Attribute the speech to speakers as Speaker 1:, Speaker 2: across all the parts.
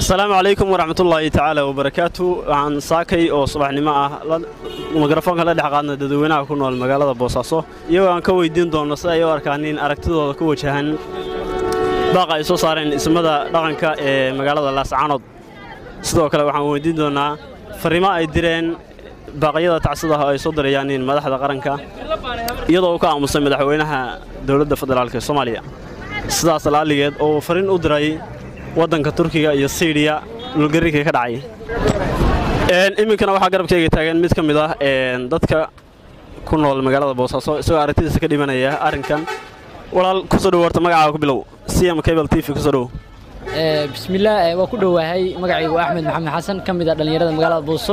Speaker 1: asalaamu calaykum waraxmatullaahi tacaala wabarakaatu waxaan saakay oo subaxnimo ah mikrofoonka la dhex qaadna dadweynaha ku nool magaalada boosaaso iyagoo aan ka weyddiin doonno si ay u arkaan in aragtidooda ku wajahan baaqa ay soo saareen ismada dhaqanka ee magaalada laascaanood sidoo kale waxaan weyddiin doonnaa farriimo ay direen baaqyada tacsidaha ay soo dirayaaniin madaxda qaranka iyadoo uu ka aamusay madaxweynaha dowladda federaalk ee soomaaliya sidaas la'alligeed oo uu farriin u diray waddanka turkiga iyo siiriya dhulgarrigii ka dhacay iminkana waxaa garabkayga taagan mid ka mid ah dadka ku nool magaalada boosaaso isagoo aragtidiisa ka dhimanaya arrinkan walaal kusoo dhow horta magacaaga ku bilow cm cable t v kusoo dhow
Speaker 2: bismillaah waa ku dhowahay magacaygu axmed maxamed xasan ka mid ah dhallinyarada magaalada buuso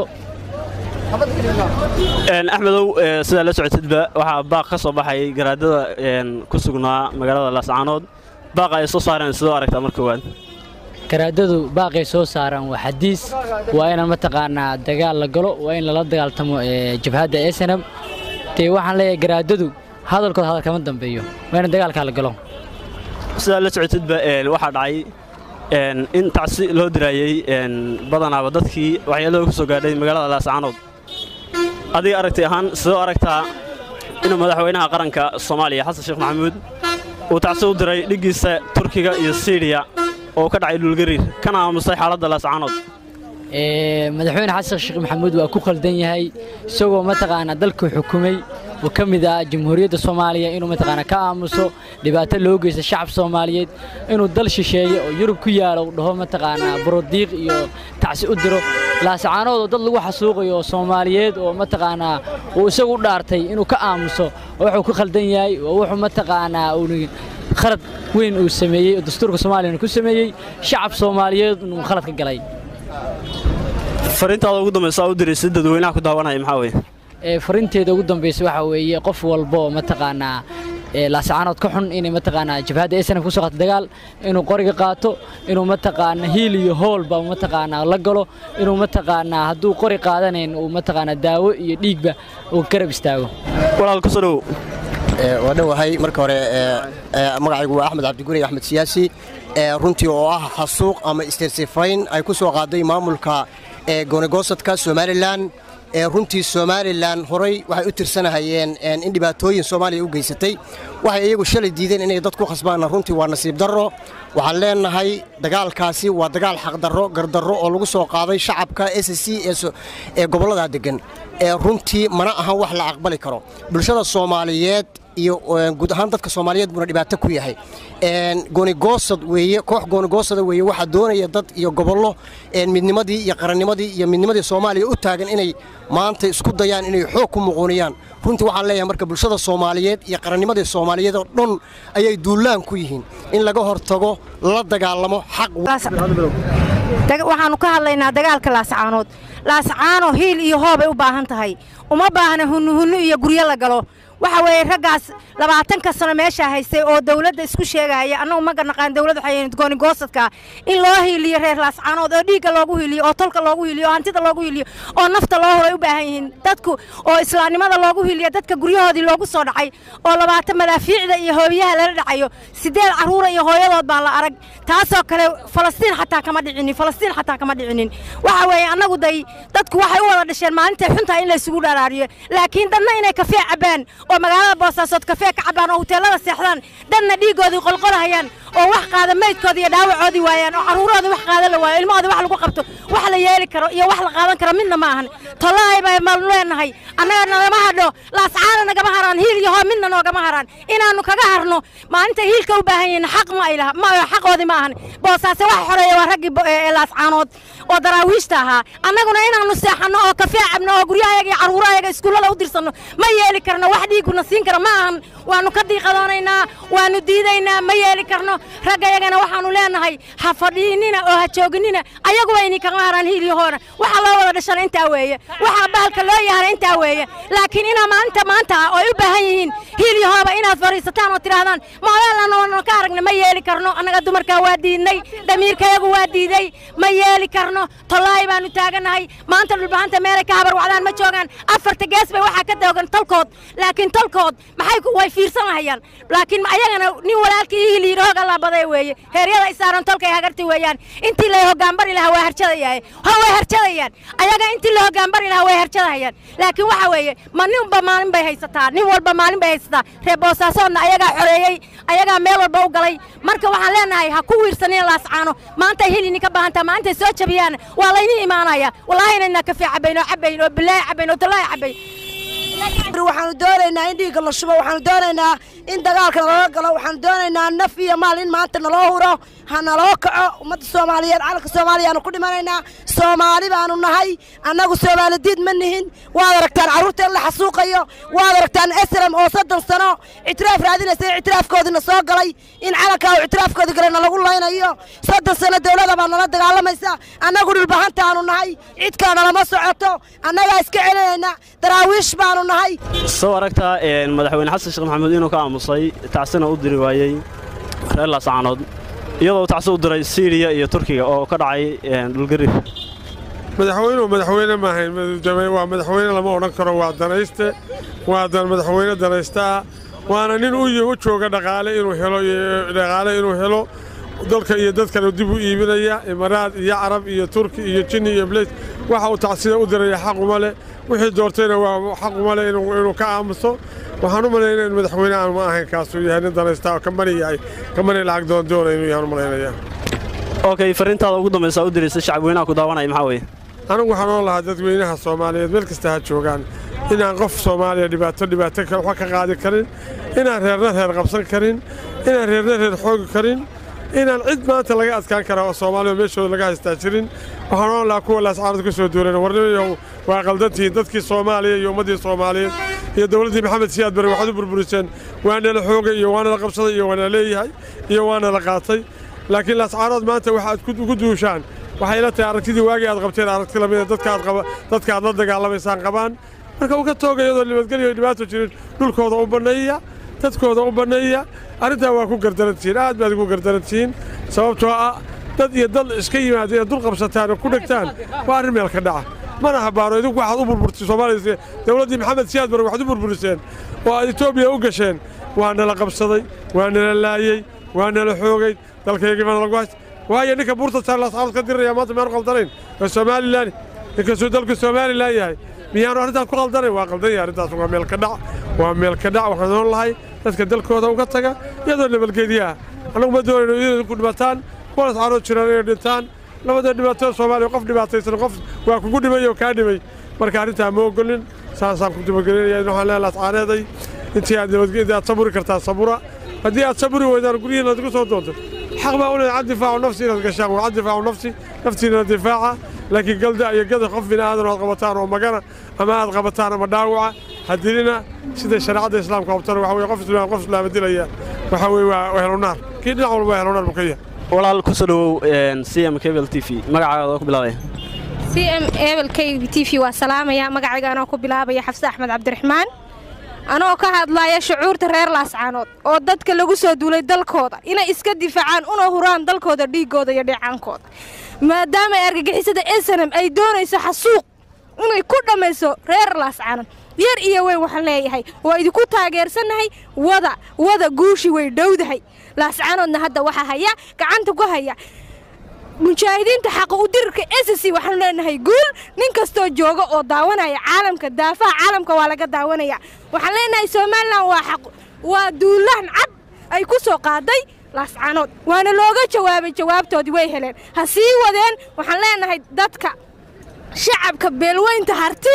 Speaker 1: axmedow sidaa la socotidba waxaa baaq ka soo baxay garaadada ku sugnaa magaalada laascaanood baaqa ay soo saareen sidoo aragtaa mar koowaad
Speaker 2: garaadadu baaqay soo saaraan waa xadiis waa inaan mataqaanaa dagaal la galo waa in lala dagaaltamo jabhadda esenab dee waxaan leeyahay garaadadu hadalkooda hadal kama dambeeyo waa in dagaalkaa la galo
Speaker 1: sidaa la socotidba waxaa dhacay in tacsi loo diraayey badanaaba dadkii waxyeelada ku soo gaadhay magaalada laascaanood adiga aragti ahaan sidoo aragtaa inuu madaxweynaha qaranka soomaaliya xasan sheekh maxamuud uu tacsi u diray dhiggiisa turkiga iyo siiriya oo ka dhacay dhulgariir kana aamusay xaaladda laascaanood
Speaker 2: madaxweyne xasan sheekh maxamuud waa ku khaldan yahay isagoo mataqaanaa dalku xukumay oo ka mid ah jamhuuriyadda soomaaliya inuu mataqaanaa ka aamuso dhibaato loo geysta shacab soomaaliyeed inuu dal shisheeye oo yurub ku yaalo uu dhaho mataqaanaa borodiiq iyo tacsi u diro laascaanood oo dad lagu xasuuqayo oo soomaaliyeed oo mataqaanaa uu isagu u dhaartay inuu ka aamuso oo wuxuu ku khaldan yahay oo wuxuu mataqaanaa uu khalad weyn uu sameeyey oo dastuurka soomaaliyana ku sameeyey shacab soomaaliyeed inuu khalad ka galay
Speaker 1: fariintaada ugu dambaysa u diray si dadweynaha ku daawanaya maxaa weeye
Speaker 2: farinteeda ugu dambaysa waxaa weeye qof walba oo mataqaanaa laascaanood ka xun inay mataqaanaa jabhadda snf ku soo qaato dagaal inuu qoriga qaato inuu mataqaanaa hiil iyo hoolba mataqaanaa la galo inuu mataqaanaa hadduu qori qaadanayn uu mataqaanaa daawo iyo dhiigba uu garab istaago
Speaker 1: walaal kusoo dhow
Speaker 3: waa dhowahay marka hore magacaygu waa axmed cabdiguri axmed siyaasi runtii oo ah xasuuq ama istirsifayn ay ku soo qaaday maamulka goonigosadka somalilan runtii somalilan horay waxay u tirsanahayeen in dhibaatooyin soomaaliya u geysatay waxay iyagu shalay diideen inay dad ku khasbaanna runtii waa nasiib darro waxaan leenahay dagaalkaasi waa dagaal xaqdarro gardarro oo lagu soo qaaday shacabka s c ee gobolladaa deggan runtii mana ahan wax la aqbali karo bulshada soomaaliyeed iyo guud ahaan dadka soomaaliyeed buuna dhibaato ku yahay goonigoosad weeye koox goonigoosada weeye waxaa doonaya dad iyo gobollo midnimadii iyo qarannimadii iyo midnimadii soomaaliya u taagan inay maanta isku dayaan inay xoog ku muquuniyaan runtii waxaan leeyahay marka bulshada soomaaliyeed iyo qarannimadii soomaaliyeed oo dhan ayay duulaan ku yihiin in laga hortago lala dagaalamo xaq
Speaker 4: waxaannu ka hadlaynaa dagaalka laascaanood laascaano hiil iyo hoobay u baahan tahay uma baahna hunnuhunnu iyo guryo la galo waxa weeye raggaas labaatanka sano meeshaa haystay oo dawladda isku sheegahaya annagu ma garanaqaan dawladda waxay goonigoosadka in loo hiiliyo reer laascaanood oo dhiigga loogu hiiliyo oo tolka loogu hiiliyo oo hantida loogu hiiliyo oo nafta loo horay u baahan yihiin dadku oo islaamnimada loogu hiiliyo dadka guryahoodii loogu soo dhacay oo labaatan madaafiicda iyo hoobiyaha lala dhacayo siddeed carruura iyo hooyadood baa la arag taasoo kale falastiin xataa kama dhicinin falastiin xataa kama dhicinin waxa weeye annagu day dadku waxay u wada dhasheen maalintay xuntaa in laysugu dharaariyo laakiin dadna inay kafee cabbaan oo magaalada boosaasood kafee ka cabbaan oo huteelada seexdaan dadna dhiiggoodii qolqolahayaan oo wax qaada maydkoodii iyo dhaawacoodii waayaan oo carruurahoodii wax qaada la waayo ilmahoodii wax lagu qabto wax la yeeli karo iyo wax la qaadan karo midna ma ahan tollahay bay maanu leenahay annaga nagama hadho laascaana nagama haraan hiil iyo hoo midna noogama haraan inaannu kaga harno maalinta hiilka u baahan yihiin xaq ma ay laha ma xaqoodii ma ahan boosaase waxa xoreeya waa raggii laascaanood oo daraawiishta ahaa annaguna inaannu seexanno oo kafee cabno oo guryahayaga iyo carruurahayaga iskuullada u dirsanno ma yeeli karno wax dhiiguna siin kara ma ahan waannu ka diiqadoonaynaa waannu diidaynaa ma yeeli karno raggayagana waxaannu leenahay ha fadhiinina oo ha jooginina ayaguba ini kaga haraan hiilyahoona waxa loo wada dhashana intaa weeye waxaa bahalka loo yahana intaa weeye laakiin inaa maalinta maanta ah oo ay u baahan yihiin hiilyahooba inaad fadhiisataan oo tidhaahdaan maadeelanoona ka aragna ma yeeli karno annaga dumarkaa waa diidnay dhamiirkayagu waa diiday ma yeeli karno tollaay baannu taagannahay maanta dhulbahanta meelay ka habar wacdaan ma joogaan afarta gees bay waxaa ka doogan tolkood laakiin tolkood maxay way fiirsanahayaan laakiin ayagana nin walaalkii ii hiliir hoog alla xabaday weeye heeryada isaaran tolkay hagarti weeyaan intii lay hoggaanbari lahaa waa harjadayahay ha way harjadayaan ayaga intii la hoggaanbari lahaa way harjadahayaan laakiin waxa weeye ma ninba maalin bay haysataa nin walba maalin bay haysataa reer boosaasoodna ayagaa xoreeyey ayagaa meel walba u galay marka waxaan leenahay ha ku wiirsanina laascaano maanta hilini ka baahantaa maantay soo jabiyaan waa layni imaanaya wallaahi inaynaa kafee cabayn oo cabayn oo bilaahi cabayn oo talaahi cabayn
Speaker 5: waxaanu doonaynaa in dhiigga la shubo waxaanu doonaynaa in dagaalka naloo galo waxaanu doonaynaa naf iyo maal in maanta naloo huro ha naloo kaco ummadda soomaaliyeed calanka soomaaliyaanu ku dhimanaynaa soomaali baanu nahay annagu soomaalidiid ma nihin waad aragtaan carruurta in la xasuuqayo waad aragtaan esram oo soddon sano ictiraaf raadinaysa in ictiraafkoodina soo galay in calankaa uu ictiraafkoodi galay nalagu laynayo soddon sano dowladda baa nala dagaalamaysa annagu dhulbahantaanu nahay cid kale nalama socoto annagaa iska celinayna daraawiish baanu nahay
Speaker 1: soo aragtaa madaxweyne xasan sheekh maxamuud inuu ka aamusay tacsina u diri waayey reer laascaanood iyadoo uu tacsi u diray siiriya iyo turkiga oo ka dhacay dhulgariir
Speaker 6: madaxweynuhu madaxweyne maahayn waa madaxweyne lama odhan karo waa danayste waa madaxweyne danaysta ah waana nin u jooga dhaqaale inuu helo dhaqaale inuu helo dalka iyo dadkana dib u iibinaya imaraad iyo carab iyo turki iyo jinni iyo bleys waxa uu tacsida u diraya xaquma leh wixii doortayna waa xaquma leh inuu ka aamuso waxaan u malaynaya in madaxweyne aan ma ahayn kaasuu yahay nin danaysta oo kamani yahay kamani lacag doondoona inuu yahay u malaynaya
Speaker 1: okay fariintaada ugu dambaysa u diraysa shacabweynaha ku daawanaya maxaa weeye
Speaker 6: anigu waxaan oo lahaa dadweynaha soomaaliyeed meel kasta ha joogaan inaan qof soomaaliya dhibaato dhibaato waxba ka qaadi karin inaan reerna reer qabsan karin inaan reerna reer xoogi karin inaan cid maanta laga adkaan karaa oo soomaaliya meeshooda laga haystaa jirin waxaan oon lahaa kuwa laascaanad ka soo duulan warnimayow waa qaldantihiin dadkii soomaaliya iyo ummaddii soomaaliyeed iyo dowladdii maxamed siyaad bari waxaad u burburiseen waana la xoogay iyo waana la qabsaday iyo waana leeyahay iyo waana la qaatay laakiin laascaanood maanta waxaad ugu duushaan waxay la tahay aragtidii waagii aad qabteen aragti lamida dadka aad la dagaalamaysaan qabaan marka uu ka tooga iyadoo nabadgelyo dhibaato jirin dhulkooda u banneeya dadkooda u banneeya arrintaa waa ku gardarantihiin aad baad ugu gardarantihiin sababtoo ah dad iyo dad iska yimaada inaad dul qabsataan oo ku dhegtaan waa arrin meel ka dhaca mana habaano idinku waxaad u burburtay soomaaliya dowladdii maxamed siyaad bare waxaad u burburiseen oo aad etoobiya u gasheen waa nala qabsaday waa nala laayey waa nala xoogay dalkaygii baa nalagu haysta waayo ninka buurta saarlaascaanood ka diriraya maanta miyaanu qaldanayn waa somalilan ninkasuu dalku somalilan yahay miyaanu arrintaas ku qaldanayn waa qaldan yahay arrintaas waa meel ka dhac waa meel ka dhac waxaan oon lahay dadka dalkooda uga taga iyadoo nabadgediyaha annagu ma doonayno iyadoo ku dhimataan kuwa lascaanood jiraan inay dhintaan labada dhibaatada soomaaliya qof dhibaataysan qof waa kugu dhimay oo kaa dhimay marka arrintaa ma ogolin saasaan ku dibagelinaya waxaan leeyahay lascaaneeday intii aad nabadgedi aad saburi kartaa sabura haddii aad saburi weydaan guryihiina aad ku soo doonto xaq baa u leedahay cad difaacu nafsi inaad gashaan waa cad difaacu nafsi naftiina difaaca laakiin galda iyo gada qof bini aadan aad qabataan oo magana ama aad qabataan ama dhaawaca hadilina sida shareecadda islaamka qabtana waxa weye qof islaam qof islaama dilaya waxa weye waa helunaar kii dhinac walba waa helunaar buu ka yahay
Speaker 1: walaal ku soo dhowow c m cable t v magacaaga ku bilaabaya
Speaker 7: c m ebel k t v waa salaamaya magacayga anoo ku bilaabaya xafse axmed cabdiraxmaan anoo ka hadlaya shucuurta reer laascaanood oo dadka lagu soo duulay dalkooda inay iska difaacaan una huraan dalkooda dhiiggooda iyo dheecaankooda maadaama ay argagixisada esanam ay doonayso xasuuq inay ku dhammayso reer laascaanood yar iyo weyn waxaan leeyahay waa idinku taageersannahay wada wada guushi way dhowdahay laascaanoodna hadda waxaa haya gacanta ku haya mujaahidiinta xaqa u dirirka ss waxaanu leenahay guul nin kastoo jooga oo daawanaya caalamka daafaha caalamka waa laga daawanaya waxaan leenahay somalilan waa xaq waa duulaan cad ay ku soo qaaday laascaanood waana looga jawaabay jawaabtoodii way heleen ha sii wadeen waxaan leenahay dadka shacabka beelweynta harti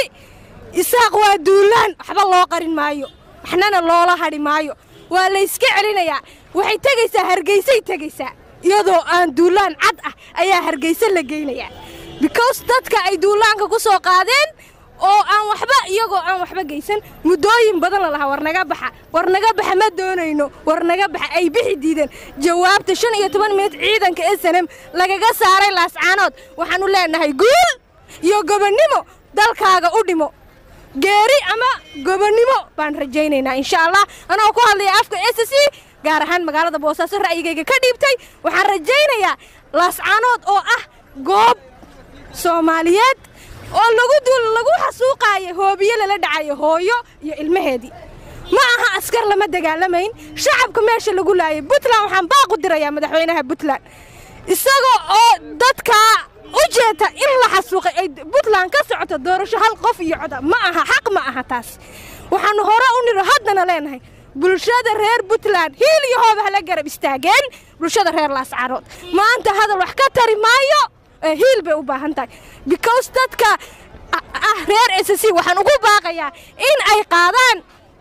Speaker 7: isaaq waa duulaan waxba loo qarin maayo waxnana loola hadhi maayo waa layska celinayaa waxay tegaysaa hargeysay tegaysaa iyadoo aan duulaan cad ah ayaa hargeysa la geynayaa because dadka ay duulaanka ku soo qaadeen oo aan waxba iyagoo aan waxba geysan muddooyin badan la lahaa war naga baxa war naga baxa ma doonayno war naga baxa ay bixi diideen jawaabta shan iyo toban minut ciidanka snm lagaga saaray laascaanood waxaanu leenahay guul iyo gobonnimo dalkaaga u dhimo geeri ama gobonnimo baan rajaynaynaa insha allah anoo ku hadlaya afka s c gaar ahaan magaalada boosaaso ra'yigayga ka dhiibtay waxaan rajaynayaa laascaanood oo ah goob soomaaliyeed oo lagu dul lagu xasuuqaayo hoobiye lala dhacayo hooyo iyo ilmaheedii ma aha askar lama dagaalamayn shacabka meesha lagu laayay puntland waxaan baaqu dirayaa madaxweynaha puntland isagoo oo dadkaa u jeeta in la xasuuqay ay puntland ka socoto doorasho hal qof iyo coda ma aha xaq ma aha taas waxaannu hore u nidho haddana leenahay bulshada reer puntland hiil iyo hooba hala garab istaageen bulshada reer laascarood maanta hadal wax ka tari maayo hiil bay u baahan tahay because dadka ah reer s c waxaan ugu baaqayaa in ay qaadaan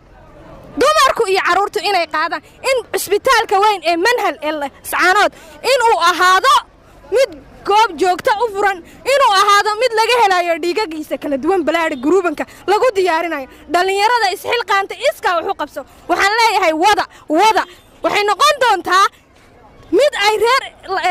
Speaker 7: dumarku iyo carruurtu inay qaadaan in cisbitaalka weyn ee manhal ee lascaanood inuu ahaado mid goob joogta u furan inuu ahaado mid laga helayo dhiigagiisa kala duwan balaadhi guruubanka lagu diyaarinayo dhallinyarada isxilqaanta iskaa wax u qabso waxaan leeyahay wada wada waxay noqon doontaa mid ay reer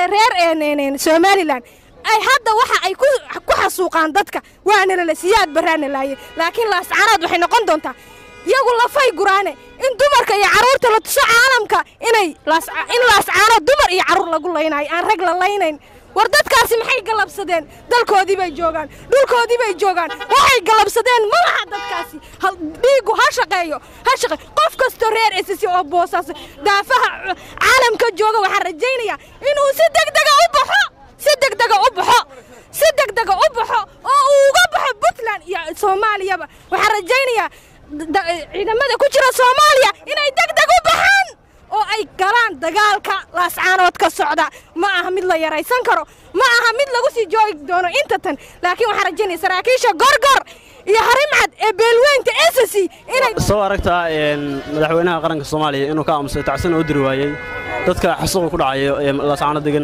Speaker 7: reer somalilan ay hadda waxa ay ku xasuuqaan dadka waana lala siyaad baraana laaye laakiin laascaanood waxay noqon doontaa iyagu lafay guraane in dumarka iyo carruurta la tuso caalamka inay in laascaanood dumar iyo carruur lagu laynayo aan rag la laynayn war dadkaasi maxay galabsadeen dalkoodii bay joogaan dhulkoodii bay joogaan waxay galabsadeen ma laha dadkaasi dhiiggu ha shaqeeyo ha shaqeeyo qof kastoo reer esisi oo boosaas daafaha caalamka jooga waxaan rajaynayaa inuu si degdega u baxo si degdega u baxo si degdega u baxo oo uu uga baxo puntland iyo soomaaliyaba waxaan rajaynayaa ciidamada ku jira soomaaliya inay degdeg u baxaan oo ay galaan dagaalka laascaanood ka socda ma aha mid la yaraysan karo ma aha mid lagu sii joogi doono inta tan laakiin waxaan rajaynaya saraakiisha gorgor iyo harimcad ee beelweynta ss inay
Speaker 1: soo aragtaa madaxweynaha qaranka soomaaliya inuu ka aamusay tacsan oo diri waayey dadka xasuuqa ku dhacayo ee laascaano degan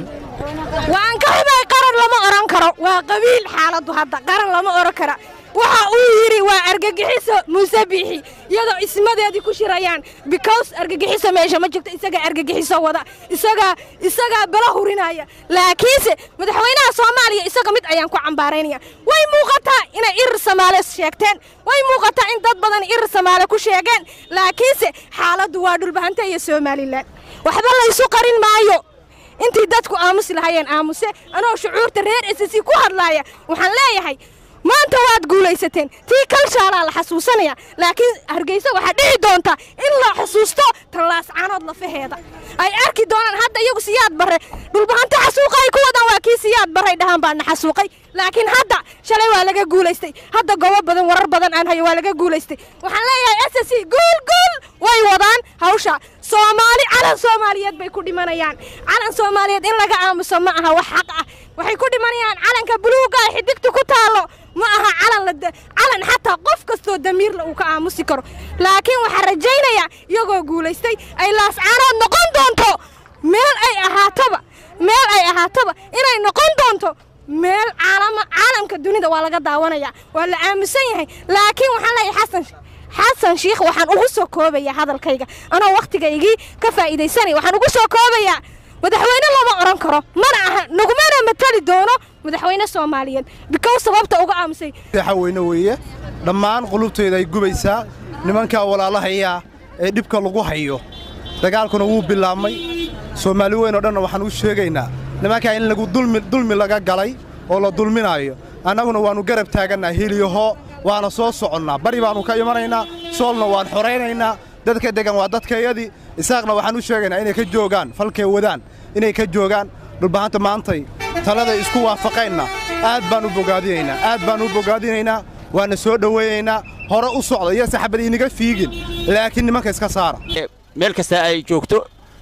Speaker 7: waan ka xumay qaran lama odhan karo waa qabiil xaaladdu hadda qaran lama odhan kara waxa uu yidhi waa argagixiso muuse biixi iyadoo ismadeedii ku shirayaan because argagixiso meesha ma jirto isagaa argagixiso wada isagaa isagaa bala hurinaya laakiinse madaxweynaha soomaaliya isaga mid ayaan ku cambaaraynaya way muuqataa inay irir samaale sheegteen way muuqataa in dad badan irir samaale ku sheegeen laakiinse xaaladdu waa dhulbahanta iyo somalilan waxba laysu qarin maayo intii dadku aamusi lahayeen aamuse anoo shucuurta reer ss ku hadlaaya waxaan leeyahay maanta waad guulaysateen tii kalshaalaa la xasuusanaya laakiin hargeysa waxaa dhici doonta in la xusuusto tallaascaanood lafaheeda ay arki doonaan hadda iyagu siyaad barre dhulbahanta xasuuqa ay ku wadaan waa kii siyaad barray dhahaan baana xasuuqay laakiin hadda shalay waa laga guulaystay hadda gobo badan warar badan aan hayo waa laga guulaystay waxaan leeyahay s s guul guul way wadaan hawsha soomaali calan soomaaliyeed bay ku dhimanayaan calan soomaaliyeed in laga aamuso ma aha wax xaq ah waxay ku dhimanayaan calanka buluuga ee xidigta ku taallo ma aha calan calan xataa qof kastoo damiirla uu ka aamusi karo laakiin waxaan rajaynayaa iyagoo guulaystay ay laascaanood noqon doonto meel ay ahaatoba meel ay ahaatoba inay noqon doonto meel caalama caalamka dunida waa laga daawanaya waa la aamusan yahay laakiin waxaan leeyahay xasan xasan shiikh waxaan ugu soo koobayaa hadalkayga anoo wakhtigaygii ka faa'iidaysanaya waxaan ugu soo koobayaa madaxweyne lama odhan karo mana aha nagumana matali doono madaxweyne soomaaliyeed bikow sababta uga aamusay
Speaker 8: weyne weeye dhammaan qulubteeda ay gubaysaa nimankaa walaalahayaa ee dhibka lagu hayo dagaalkuna wuu bilaabmay soomaali weyn oo dhanna waxaan u sheegaynaa nimankaa in lagu dulmi laga galay oo la dulminaayo annaguna waannu garab taagannaa heliyaho waana soo soconnaa bari baannu ka imanaynaa soolna waan xoraynaynaa dadka degan waa dadkayadii isaaqna waxaan u sheegaynaa inay ka joogaan falkay wadaan inay ka joogaan dhulbahanta maantay taladay isku waafaqaynna aad baan u bogaadinaynaa aad baan u bogaadinaynaa waana soo dhowaynaynaa hore u socda iyo saxabad inaga fiigin laakiin nimanka iska saara
Speaker 9: meel kasta ay joogto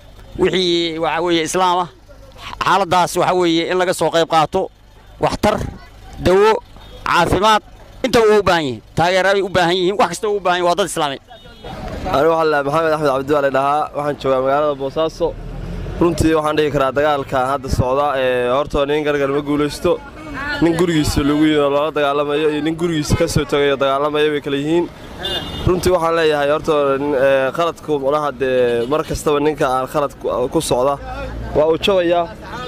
Speaker 9: wixii waxaa weeye islaamah xaaladdaas waxaa weeye in laga soo qayb qaato waxtar dawo caafimaad inta waa u baahan yihiin taageeraday u baahan yihiin wax kasta u baahan yihin waa dad islaameed
Speaker 10: anigu waxaan lahaa maxamed axmed cabdiwaale dhahaa waxaan joogaa magaalada boosaaso runtii waxaan dhihi karaa dagaalkan hadda socda ee hortoo nin gargar ma guulaysto nin gurigiisa lagu yimi oo loola dagaalamayo iyo nin gurigiisa ka soo tagayo dagaalamaya bay kala yihiin runtii waxaan leeyahay hortoo qaladku manaha dee mar kastaba ninka aan khalad ku socda waa uu jabayaa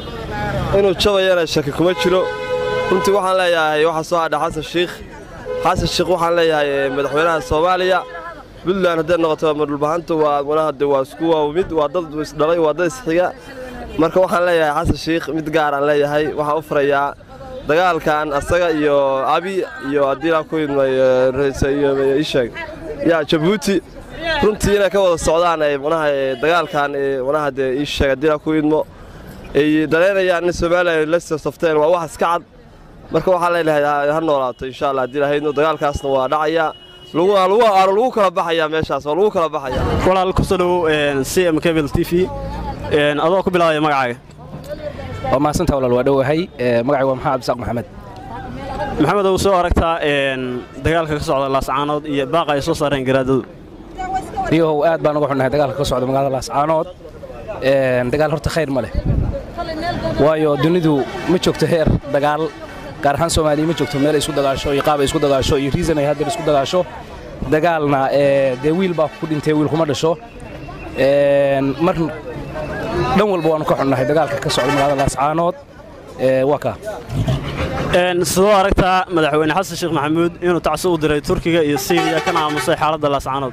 Speaker 10: inuu jabayana shaki kuma jiro runtii waxaan leeyahay waxaa soo hadha xasan shiikh xasan shiikh waxaan leeyahay madaxweynaha soomaaliya puntland hadday noqoto madhulbahanta waa manaha de waa isku waa mid waa dad isdhalay waa dad isxiga marka waxaan leeyahay xasan shiikh mid gaaraan leeyahay waxaan u furayaa dagaalkan asaga iyo abi iyo haddii laa ku idmay iyo isheeg yaa jabuuti runtii inay ka wada socdaan ay manaha dagaalkan manaha dee ii sheega dila ku idmo ay daleynayaan in somalilan la safteen waa wax iska cad marka waxaan leenahay ha noolaato insha allah haddii lahaydno dagaalkaasna waa dhacaya aanu lagu kala baxayaa meeshaas waa lagu kala baxaya
Speaker 1: walaal ku soo dhowow c m cable t v adoo ku bilaabaya magacaaga
Speaker 11: waa mahadsantaa walaal waa dhowahay magacayga waa maxamed abdisaaq maxamed
Speaker 1: maxamed ou soo aragtaa dagaalka ka socda laascaanood iyo baaqa ay soo saareen garaadadu
Speaker 11: riyahow aad baan uga xunnahay dagaalka ka socda magaalada laascaanood dagaal horta khayr ma leh waayo dunidu ma joogto heer dagaal gaar ahaan soomaaliya ma joogto meel ay isku dagaasho iyo qaab ay isku dagaasho iyo riisan ay haddeer isku dagaasho dagaalna dee wiil baa ku dhintay wiil kuma dhasho mar dhan walba waanu ka xunnahay dagaalka ka socda magaalada laascaanood waa kaa
Speaker 1: sidoo aragtaa madaxweyne xasan sheekh maxamuud inuu tacsi u diray turkiga iyo siiriya kana aamusay xaaladda laascaanood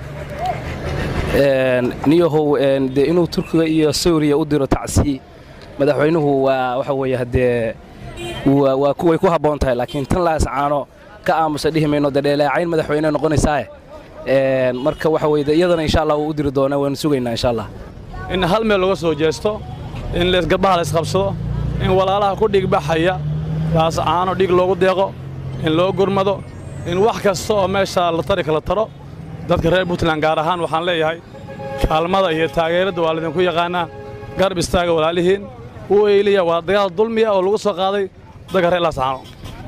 Speaker 11: niyahow dee inuu turkiga iyo suuriya u diro tacsi madaxweynuhu waa waxa weeye haddee way ku habboon tahay laakiin tan laascaano ka aamusa dhihi mayno dee dheelaacayn madaxweyne noqonaysaae marka waxa weye iyadana insha allah wuu u diri doonaa waanu sugaynaa insha allah
Speaker 12: in hal meel laga soo jeesto in garbaha la isqabsado in walaalaha ku dhigbaxaya laascaano dhig loogu deeqo in loo gurmado in wax kasta oo meesha la tari kala taro dadka reer puntland gaar ahaan waxaan leeyahay kaalmada iyo taageeradda waa laydinku yaqaannaa garab istaaga walaalihiin u eyliya waa dagaal dulmiya oo lagu soo qaaday dadka reer laascaano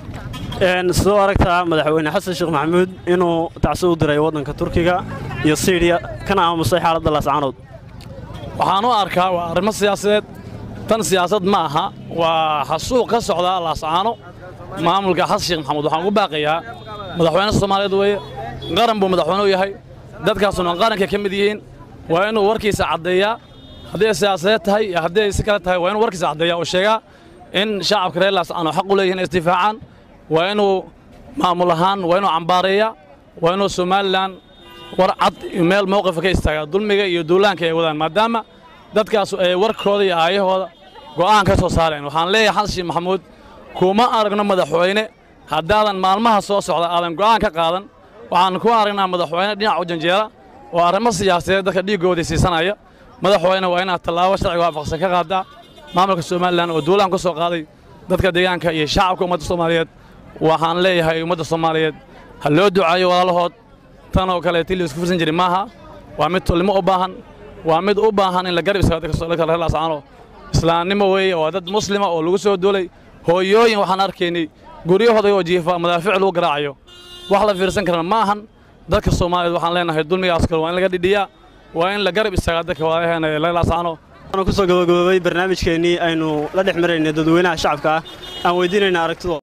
Speaker 1: sidoo aragtaa madaxweyne xasan sheekh maxamuud inuu tacsi u diray waddanka turkiga iyo siiriya kana aamusay xaaladda laascaanood
Speaker 12: waxaan u arkaa waa arrimo siyaasadeed tan siyaasad ma aha waa xasuuq ka socda laascaano maamulka xasan sheekh maxamuud waxaan ugu baaqayaa madaxweyne soomaaliyeed weeye qaran buu madaxweyne u yahay dadkaasuna qaranka ka mid yihiin waa inuu warkiisa caddeeyaa hadday siyaasadeed tahay iyo hadday si kale tahay waa inuu warkiisa caddeeyaa oo sheegaa in shacabka reer laascaano xaq u leeyihin isdifaacaan waa inuu maamul ahaan waa inuu cambaareeyaa waa inuu somalilan war cad meel mowqifa ka istaagaa dulmiga iyo duulaanka ay wadaan maadaama dadkaasu ay warkooda iyo aayahooda go'aan ka soo saareen waxaan leeyahay xasan sheekh maxamuud kuma aragno madaxweyne haddaadan maalmaha soo socda aadan go'aan ka qaadan waxaan ku aragnaa madaxweyne dhinac u janjeera oo arrimo siyaasadeed dadka dhiiggoodii siisanaya madaxweyne waa inaad tallaabo sharciga waafaqsan ka qaadaa maamulka somalilan oo duulaan ku soo qaaday dadka deegaanka iyo shacabka ummadda soomaaliyeed waxaan leeyahay ummadda soomaaliyeed ha loo ducaayo walaalahood tan oo kale tii la isku fursan jiray maaha waa mid tolnimo u baahan waa mid u baahan in la garab istaago dadka reer laascaano islaamnimo weeye waa dad muslima oo lagu soo duulay hooyooyin waxaan arkaynay guryahooda oo jiifa madaafiic lagu garaacayo wax la fiirsan karana ma ahan dadka soomaaliyeed waxaan leenahay dulmigaas kale waa in laga dhidhiyaa waa in la garab istaagaa dadka walaalaheena ee reer laascaano
Speaker 1: ku soo gabagaboobay barnaamijkeennii aynu la dhex maraynay dadweynaha shacabka ah aan weydiinayna aragtidooda